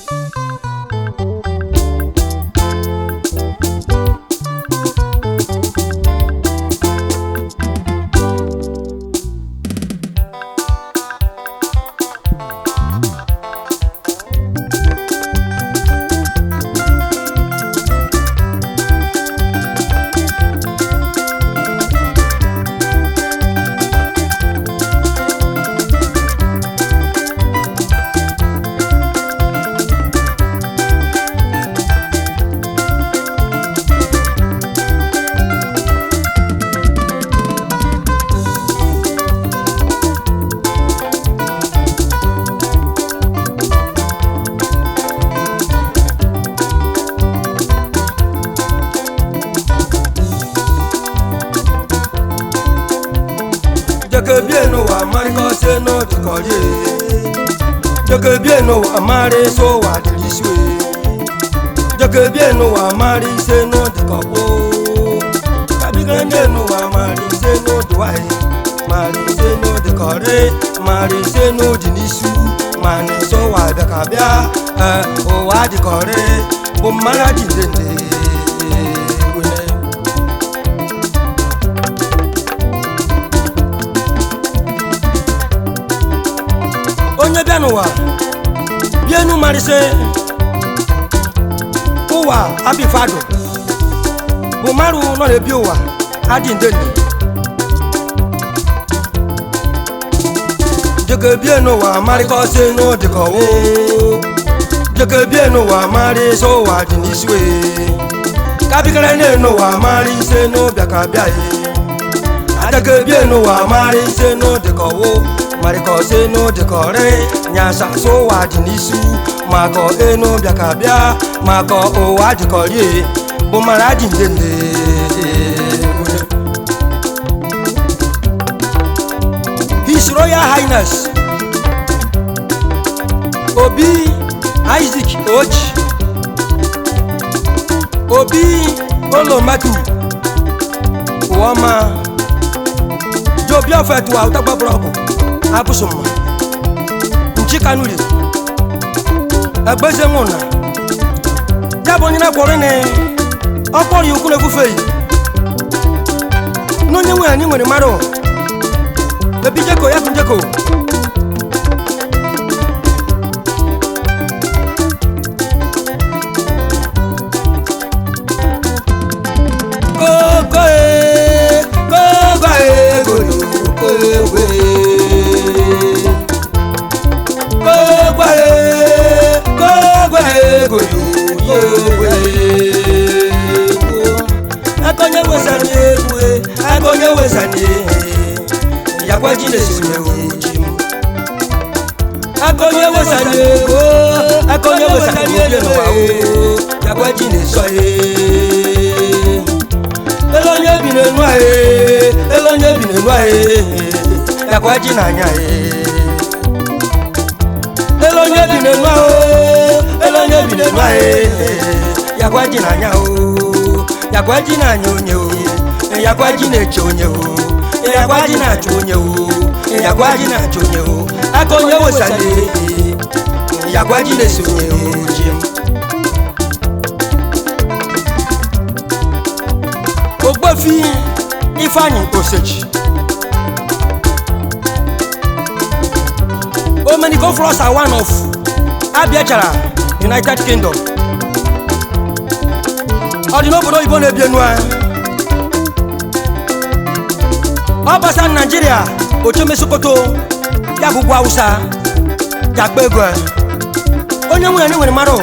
jeke bie n'ụwa marịkọsị n'odikọrie jeke bie n'ụwa marị so ụwa dịrị isi jeke bie n'ụwa marị ise n'odikọkpo kabigere ndị n'ụwa marị ise n'odiwaghị marị ise n'odikọrị marị ise n'odi n'isi ma na-eso ụwa bịa ka bịa ee, ụwa dịkọrị bụ mmara dị ndende wene onye bịa n'ụwa bịa enu marịsị ụwa abifado bụ marụ nọ na-ebi ụwa adị ndende jeke bie n'ụwa marịkọsị n'ụdịkọwo jeke bie n'ụwa marịsị ụwa dị n'isi wee kabigara ne n'ụwa marị ise n'ụbịa ka bịa ye adake bie n'ụwa marị ise n'ụdịkọwo marịkọsị n'ụdịkọrị nyasa so ụwa dị n'isi makọ enu bịa ka bịa makọ ụwa dịkọrie bụ mara dị ndende His Royal Highness Obi Isaac Oji Obi Olomatu Uwama Jobi ọfẹtu wa ọtọgbọ búrọkù abúsùnmọ nchikanuli ẹgbẹsẹ ńwụna jábọ nyina kwọrọ ni ọkpọrọ ya ukwu na-efufe yi n'onye nwe anyị nwere mmadụ ebi jeko ya kun jeko kókó e kókó e gòlò kókó e kókó e kókó e gòlò yéwé akọnyẹ wẹsàn ni ewe akọnyẹ wẹsàn ni ìyàpọ̀ jílẹ̀ sọ̀rọ̀ òjì mu akọnyẹ wẹsàn ni ewe akọnyẹ wẹsàn ni ewe nù wá o ìyàpọ̀ jílẹ̀ sọ̀ yé elonye bi n'enu aye elonye bi n'enu aye yakwa ji n'anya ye elonye bi n'enu ahụ elonye bi n'enu aye yakwa ji n'anya o yakwa ji n'anya onye o yakwa ji na-eche onye o yakwa ji na-achụ onye o yakwa ji na-achụ onye o aka onye wesanye yakwa ji na-esi onye o ji m ogbofi ifeanyi osechi omenigo floss are one of abiachara united kingdom ọ dị n'obodo oyibo na-ebi enu a ọ gbasa naijiria ocheme sokoto ya bụ ugwu hausa ya akpa ego a. onye nwere nwere mmadụ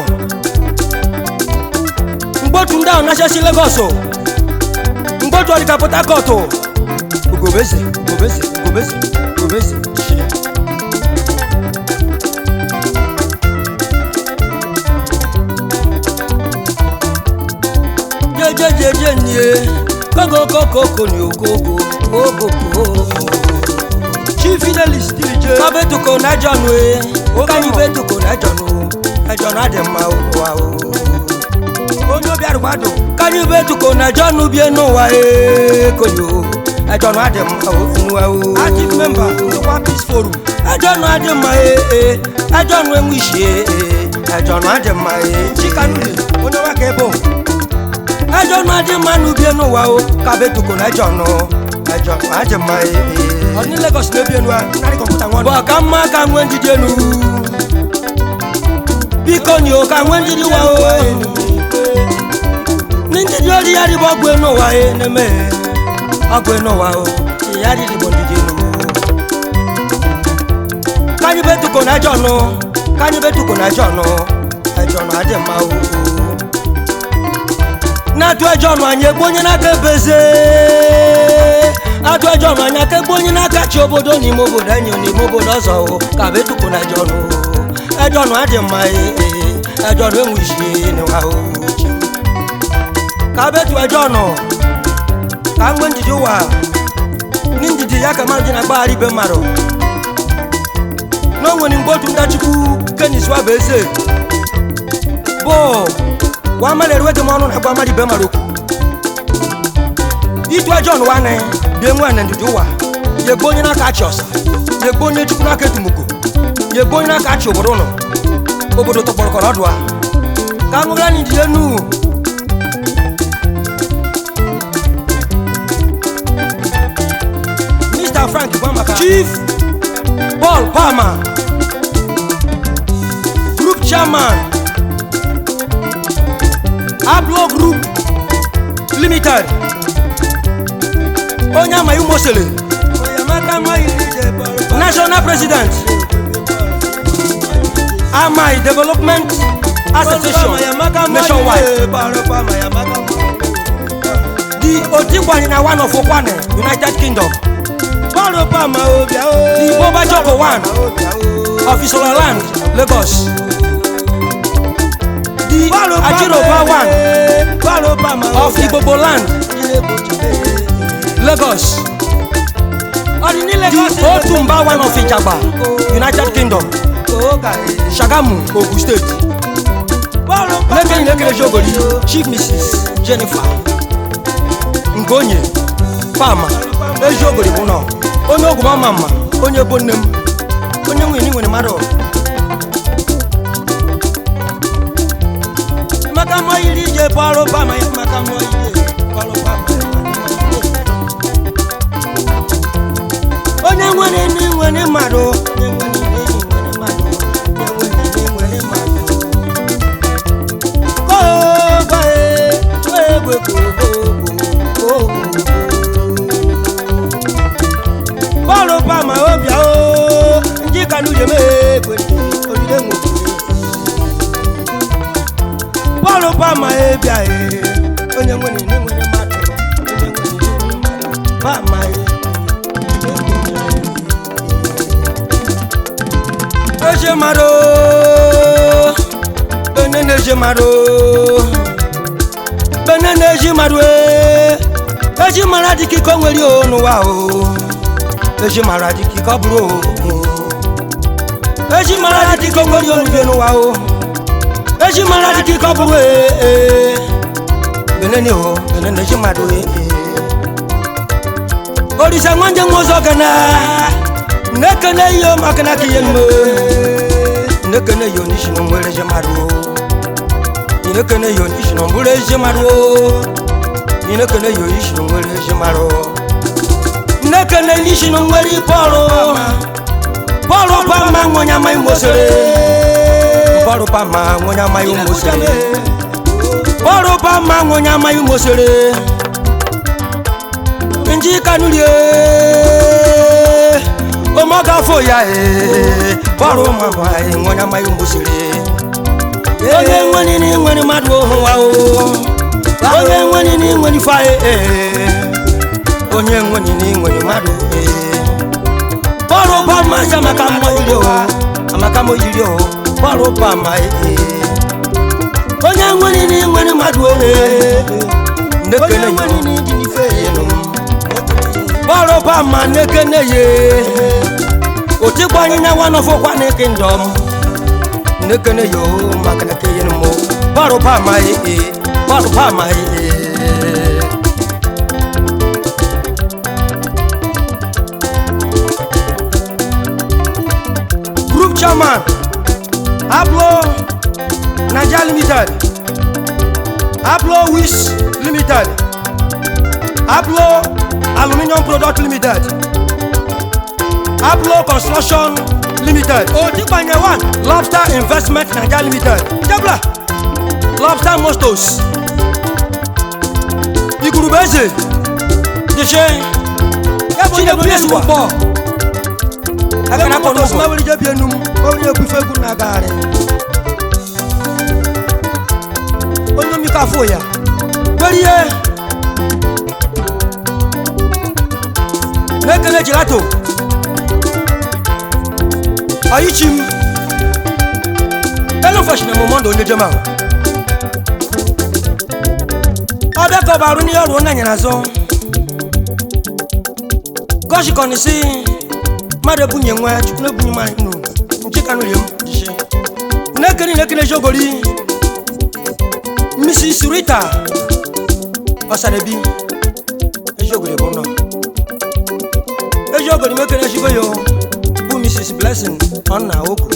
mgbe otu ndị ahụ nachasi legos mgboju ọdịka port harcourt ugobeze ugobeze ugobeze ugobeze shia jejejeje nie kogokokoko ni ogogo ogogo chief fidelis dj kabetuko najọnu e kanyi betuko najọnu najọnu adị mma ụwa o onye obi arụgbadụ kanyi betuko najọnu bie n'ụwa e koyo najọnu adị mma onuwa o active member nkwa peace forum najọnu adị mma e e najọnu enwe isi e e ẹjọ nù adị mma ee chikanuli onye ọwa ka ebo ẹjọ nù adị mma n'ubie n'ụwa o kabetuko na ẹjọ nù ẹjọ nù adị mma ee ọdịni lagos na-ebi enu a narị kọmputa nwa bụ ọka mma ka nwee njide enu biko ni o ka nwee njide wa o ní njide ori ya dịbọ ọgwụ enu ụwa e na-eme ọgwụ enu ụwa o ya dịbọ njide enu kanyi betuko na ẹjọ nù kanyi betuko na ẹjọ nù ẹjọ nù adị mma o na-atụ ẹjọ nù anyị egbu onye n'aka ebeze atụ ẹjọ nù anyị aka egbu onye n'aka chi obodo n'ime obodo anyị n'ime obodo ọzọ o ka bụ etuko na ẹjọ nù ẹjọ nù adị mma ee ẹjọ nù enwe isi n'ụwa o ka bụ etu ẹjọ nù ka mgbe njiji ụwa ndị njiji ya ka mmadụ ji na-agbagharị ibe mmadụ n'onwere mgbe otu ndachukwu kenis wa bụ eze bụ wa mmadụ eruweghị m ọnụ na-agwa mmadụ ibe mmadụ okwu itu ejọn nwanne bie nwe na ndidi ụwa ya egbu onye n'aka achị ọsa ya egbu onye chukwu n'aka etumuko ya egbu onye n'aka achị obodo ụlọ obodo tọkpọrọkọrọ ọdụ a ka aṅụgara anyị jide nu Mr. Frank gwa maka Chief Paul Palmer Group Chairman Ablo Group Limited onye amaghị umosele National President Amai Development Association Nationwide The Otigwani na one of Okwane United Kingdom The Boba Joko one of Isola Land Lagos The Ajiroba one of Igbobo Land Lagos The Otumba one of Ijagba United Kingdom Shagamu Ogun State Lekeni Lekere Jogori Chief Mrs. Jennifer Ngonye Palmer Ejiogori bụ nọ onye ogwu mama mma onye bụ nne m onye nwunye nwere mmadụ maka mọ yiri ije bọrụ bama ya maka mọ ije bọrụ bama ya onye nwere nne nwere mmadụ onye nwere nne nwere mmadụ onye nwere nne nwere mmadụ kooba e egbe kogogo bọ́ọ̀lù pàmò obìà o njì kanu yèmé gbèdé onílé ńwòkè bọ́ọ̀lù pàmò ebìà e onye nwere ne nwere mmadụ onye nwere ne nwere mmadụ pàmò e eje mmadụ bene na-eje mmadụ bene na-eji mmadụ e eji mara dị ka iko nwere o n'ụwa o eji mara dị ka ọ bụrụ o eji mara dị ka ọ nwere olugbe n'ụwa o eji mara dị ka ọ bụrụ ee benene o benene eji mmadụ ee orisa nwanje nwa ọzọ gana nekene iyo maka na ka ihe nme nekene iyo n'isi na nwere eji mmadụ o nekene iyo n'isi na mbụrụ eji mmadụ o nekene iyo n'isi na nwere eji mmadụ nekene n'isi na nwere bọọlụ bọọlụ pama nwonye amaghị mosere bọọlụ pama nwonye amaghị mosere bọọlụ pama nwonye amaghị mosere nji kanulie omogafo ya e bọọlụ mama nwonye amaghị mosere onye nwere ni nwere mmadụ ohu wa o onye nwere ni nwere ife ee onye nwere ni nwere mmadụ ee bọọlụ bama ya maka mmọ iri o amaka mo yiri o bọọlụ bama ee onye nwere ni nwere mmadụ ee nekene yo bọọlụ bama nekene ye otigbo anyị na nwa nọfọkwa n'eke ndọm nekene yo maka na keyen mo bọọlụ bama ee bọọlụ bama ee group chairman ablo limited aplo wish limited aplo aluminium product limited aplo construction limited otikpanye one lobster investment naija limited ijabla lobster mostos igurube eze dese chinebu yesuwa akana kọ n'ụzọ mawuli jebi enum mawuli ekwu ife egwu na-agagharị onye mmikọ afọ ya nwere ihe na-ekele jilato ọyịchi m elu feshi na mụmọndụ onye jem ahụ ọbịa ka ọ bụ arụ n'ihe ọrụ onye anyara azụ gọshikọni si mmadụ ebunye nwa chukwu na-ebunye mmanya nụ nke ka nụrụ m jishe na-ekene na-ekene jogori mrs rita ọsarabi ejiogori bụ nọ ejiogori mekene ejigo yo bụ mrs blessing ọnna okwu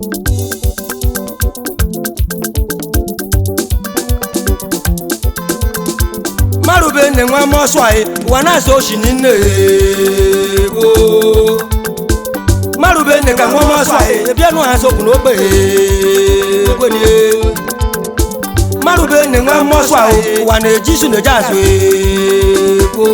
mmadụ bụ nne nwa mọsụ anyị ụwa na-asa oshi nne gboo mmadụ bụ nne ka nwa mọsụ anyị ebianụ ha sokwu n'ogbe ekwenye mmadụ bụ nne nwa mọsụ anyị ụwa na-eji isu na-eji azụ ego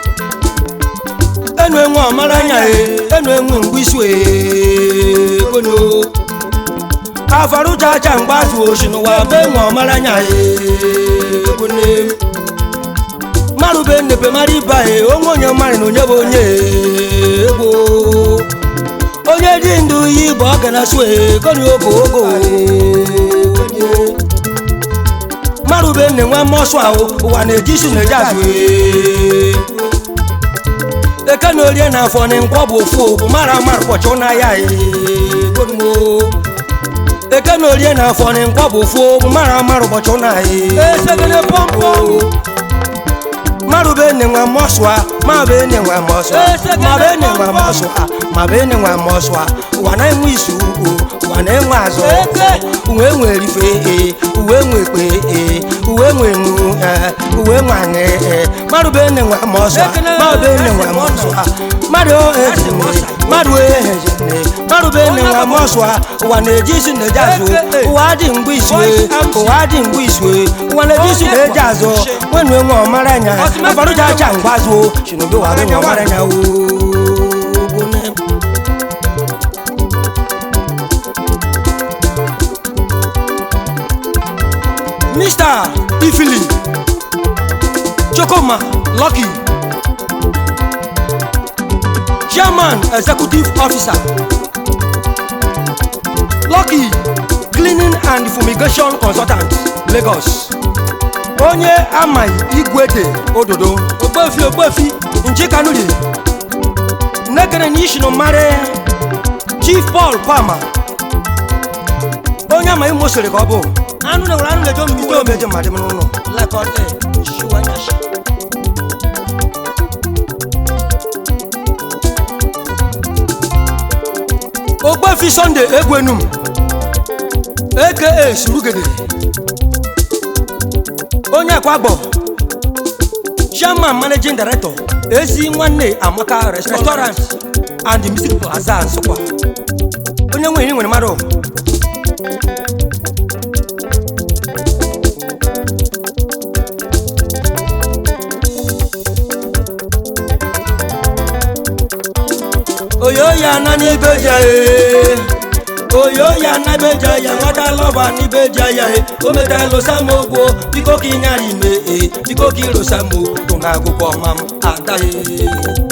enu enwe ọmara anya enu enwe mgbe isu ekwenye afarụ jaja mgbe azụ oshi n'ụwa bụ enwe ọmara anya ekwenye mmadụ bụ nnepe mara ibe anyị onwe onye mmadụ na onye bụ onye egbo onye dị ndụ yi bụ ọ gara sụ egoni ogo ogo mmadụ bụ nne nwa mmọsụ ahụ ụwa na-eji isi na-eji azụ eke na orie na afọ na nkwọ bụ ofu bụ mara mara ụbọchị n'ahịa eke na orie na afọ na nkwọ bụ ofu bụ mara mara ụbọchị n'ahịa esegene pọmpọ maru be ne nwa moswa ma be ne nwa moswa ma be ne nwa moswa ma be ne nwa moswa wa na enwe isi ugwu wa na enwe azụ uwe nwere ife e uwe nwe ekpe e uwe nwe nu eh, uwe nwe anị eh. maru be ne nwa moswa ma be ne nwa moswa mmadụ ezine mmadụ ehezine mmadụ be ne nwa moswa ụwa na-eji isi na-eji azụ ụwa dị mgbe isue ụwa dị mgbe isue ụwa na-eji isi na-eji azụ nwenu enwe ọmara anya afaruja acha ngwazo shinobe wa be ngwamara nya wo bone Mr. Ifili Chokoma Lucky Chairman Executive Officer Lucky Cleaning and Fumigation Consultant Lagos onye amaghị igwede ododo ogbefi ogbefi njikanuri nekere na ishinu mara chief paul palmer onye amaghị mosiri ka ọ bụ anụ na nwere anụ na-eje omimite omeje mmadụ m n'ụlọ lekọta shiwanyashi ogbefi sunday egwenum aka surugede onye akwagbo chairman managing director ezi nwanne amaka restaurant and music plaza nsụkwa onye nwe iri nwere mmadụ oyo ya na n'ibe ja ee oyo ya na be ja ya nwata lọba n'ibe ja ya e o metara losa m ogwo biko ka ịnyara ime e biko ka ilosa m bụ na agụkọ ọma m adaghị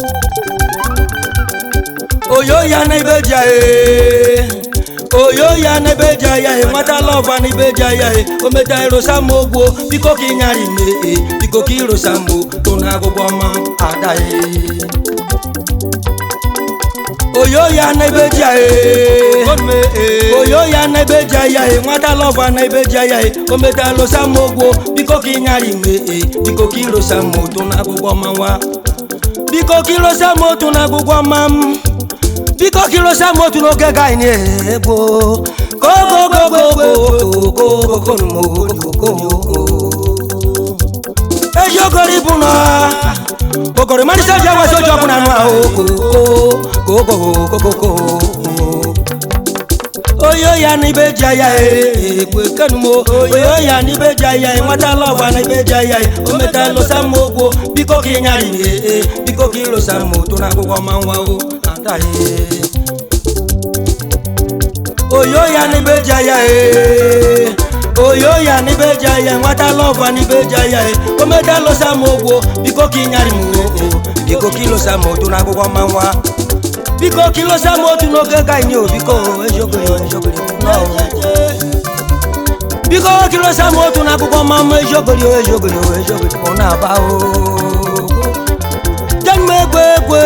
oyo ya na ibe ja e oyo ya na ebe ja ya e nwata lọba n'ibe ja ya e o metara losa m ogwo biko ka ịnyara ime e biko ka ilosa m bụ na agụkọ ọma m adaghị oyo ya na ebe ji aye oyo ya na ebe ji aya e nwata lọva na ebe ji aya e o metara losa m ogwo biko ka ịnyara ime e biko ka ilosa m otu na agụgwọ ma nwa biko ka ilosa m otu na agụgwọ ma m biko ka ilosa m otu n'oge ga anyị na-egbo ejiogori bụ na okoro marịsa ji agwazi oji ọbụla anụ ahụ kokokokokoko oyo ya n'ibe ji aya egbe kenumo oyo ya n'ibe ji aya nwatala ọgba na ibe ji aya o metala ụsa m ogwo biko ka ịnyarị ee biko ka ịlụsa m otu na akwụkwọ ma nwa o adaghị oyo ya n'ibe ji aya ee oyo ya n'ibe ji aya nwatala ọgba na ibe ji aya o metala ụsa m ogwo biko ka ịnyarị m ee biko ka ịlụsa m otu na akwụkwọ ma nwa biko kilo sam otu n'oge ka anyị o biko eziogori eziogori no. biko kilo sam otu n'akwụkwọ mama eziogori eziogori eziogori ọ na-aba o jenme egwe egwe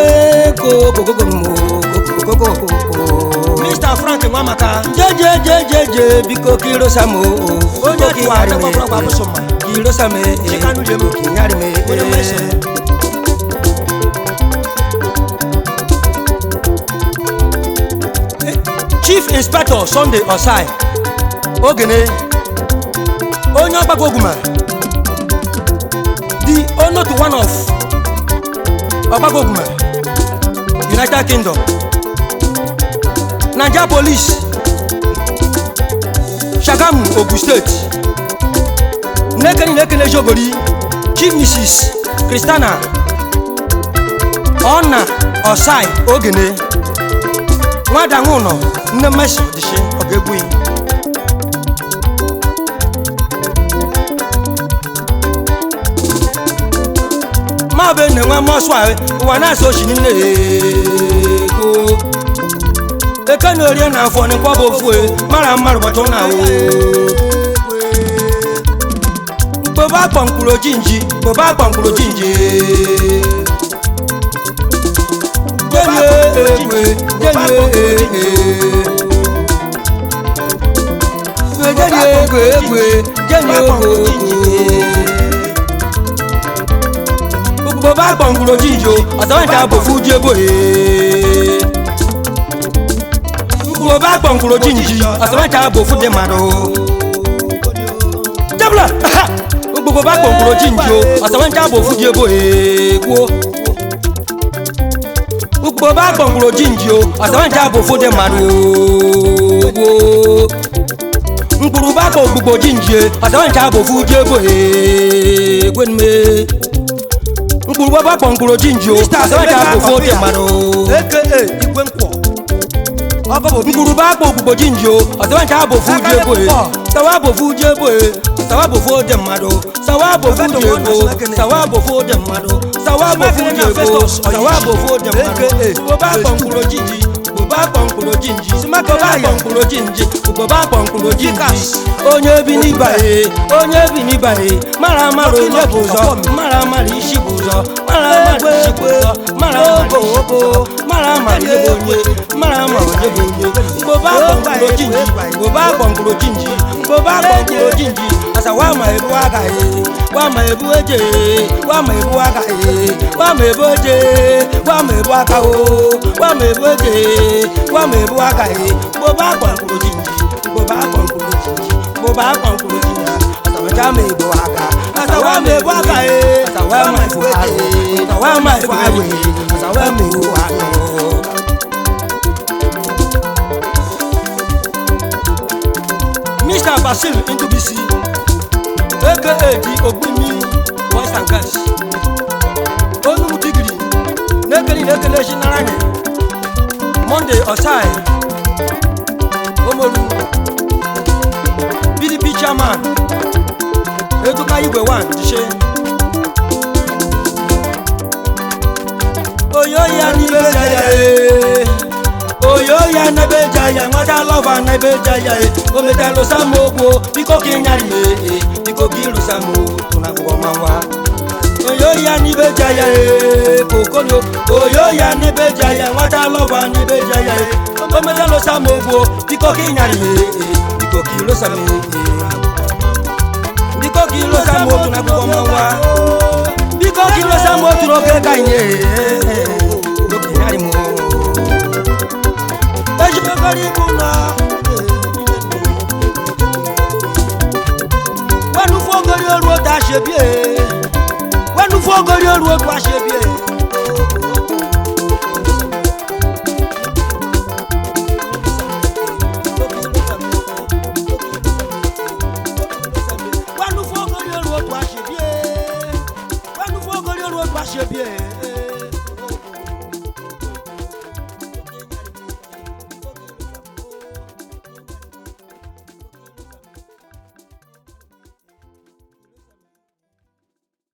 kokokokoko Mr. Frank Nwamaka jejejejeje biko kilo sam o onye tụgharị m kilo sam e kinyarị m e chief inspector sunday osai ogene onye ọgbakọ oguma the owner to one of ọgbakọ oguma united kingdom naija police shagamu ogun state nnekeni nnekene ejogori chief mrs christiana ọna osai ogene nwada nwụnọ nne mmesi dịshi ọ ga-egbu ya ma bụ na enwe mọsụ ahụ ụwa na-asa ochi nne ego eke na orie na afọ n'ikwa bụ ofu e mara mmadụ bọtụ na awụ mkpobe akpọ mkpụrụ oji nji mkpobe akpọ mkpụrụ oji nji jẹ́ni èèwé jẹ́ni èèwé jẹ́ni èèwé èèwé jẹ́ni ògògò. gbogbo bá gbọ̀ngbòrò jíjò ọ̀sán ìta bò fún jébò ee. gbogbo bá gbọ̀ngbòrò jíjì ọ̀sán ìta bò fún dèmàdò. jẹ́bùlà gbogbo bá gbọ̀ngbòrò jíjò ọ̀sán ìta bò fún jébò ee. gbogbo bá gbọ̀ngbòrò jíǹjì o ọ̀sán ìjà bò fóde màdù owó mkpụrụ bá kọ gbogbo jíǹjì ọ̀sán ìjà bò fún jébò egwenume mkpụrụ bá kọ mkpụrụ jíǹjì o ọ̀sán ìjà bò fóde màdù aka igwe nkwọ mkpụrụ bá kọ gbogbo jíǹjì o ọ̀sán ìjà bò fún jébò sawa bò fún jébò sawa bò fóde màdù sawa bò fún jébò sawa bò fóde màdù sawa bò fún jébò sawa bò fóde màdù gbogbo bá kọ mkpụrụ jíǹjì gbogbo akpọ mkpụrụ jinji gbogbo akpọ mkpụrụ jinji gbogbo akpọ mkpụrụ jinji onye bi n'ibaye onye bi n'ibaye mara mara onye bụ ụzọ mara mara isi bụ ụzọ mara mara isi bụ ụzọ mara mara isi bụ ụzọ mara mara onye bụ onye mara mara onye bụ onye gbogbo akpọ mkpụrụ jinji gbogbo akpọ mkpụrụ jinji gbogbo akpọ mkpụrụ jinji asa wa ma ebu agaghị wa ma ebu eje wa ma ebu agaghị wa ma ebu eje wa ma ebu aka o wa ma ebu eje wa ma ebu agaghị gbogbo akpọ mkpụrụ jinji gbogbo akpọ mkpụrụ jinji gbogbo akpọ mkpụrụ jinji asawacha ma ebu aka asawa ma ebu agaghị asawa ma ebu agaghị asawa ma ebu agaghị asawa ma ebu agaghị mr basil ndubisi aka di ogbumi boys and girls onugbu digiri n'ekeli n'ekele echi nara anyị monday osai omoru pdp chairman eduka igwe 1 jishe oyo ya n'ibe jaya ee oyo ya n'ebe jaya nwata lọva n'ebe jaya e o metalụ samogbo biko ka ịnyarị m ee biko ka ịlụ samogbo na akwụkwọ manwa oyo ya n'ibe jaya e kokonyo oyo ya n'ebe jaya nwata lọva n'ebe jaya e o metalụ samogbo biko ka ịnyarị m ee biko ka ịlụ samogbo biko ka ịlụ samogbo na akwụkwọ manwa biko ka ịlụ samogbo n'oge ka anyị ee biko ka ịnyarị m ejikọrọ ibu na ogori oru otu aṣebie wẹnu fún ogori oru otu aṣebie. wẹnu fún ogori oru otu aṣebie wẹnu fún ogori oru otu aṣebie.